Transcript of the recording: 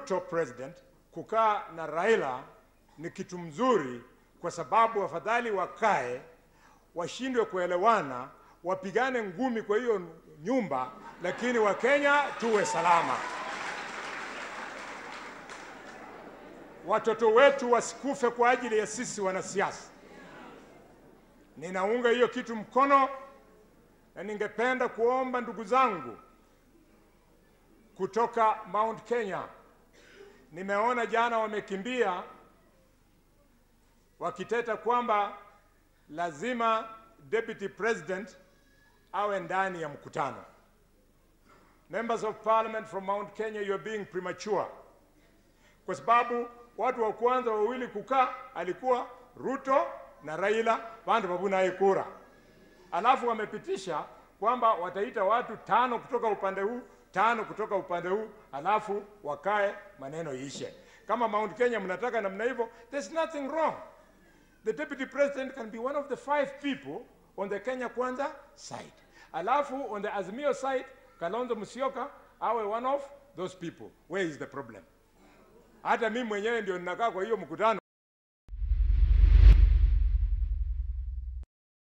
Ruto president kukaa na Raila ni kitu mzuri, kwa sababu afadhali wakae washindwe kuelewana, wapigane ngumi kwa hiyo nyumba, lakini Wakenya tuwe salama. Watoto wetu wasikufe kwa ajili ya sisi wanasiasa. Ninaunga hiyo kitu mkono, na ningependa kuomba ndugu zangu kutoka Mount Kenya, nimeona jana wamekimbia wakiteta kwamba lazima deputy president awe ndani ya mkutano. Members of parliament from Mount Kenya, you are being premature, kwa sababu watu wa kwanza wawili kukaa alikuwa Ruto na Raila vandu vavunaye kura, alafu wamepitisha kwamba wataita watu tano kutoka upande huu tano kutoka upande huu, alafu wakae maneno ishe. Kama Mount Kenya mnataka namna hivyo, there's nothing wrong. The deputy president can be one of the five people on the Kenya Kwanza side. Alafu on the Azimio side, Kalonzo Musyoka awe one of those people. Where is the problem? Hata mimi mwenyewe ndio ninakaa kwa hiyo mkutano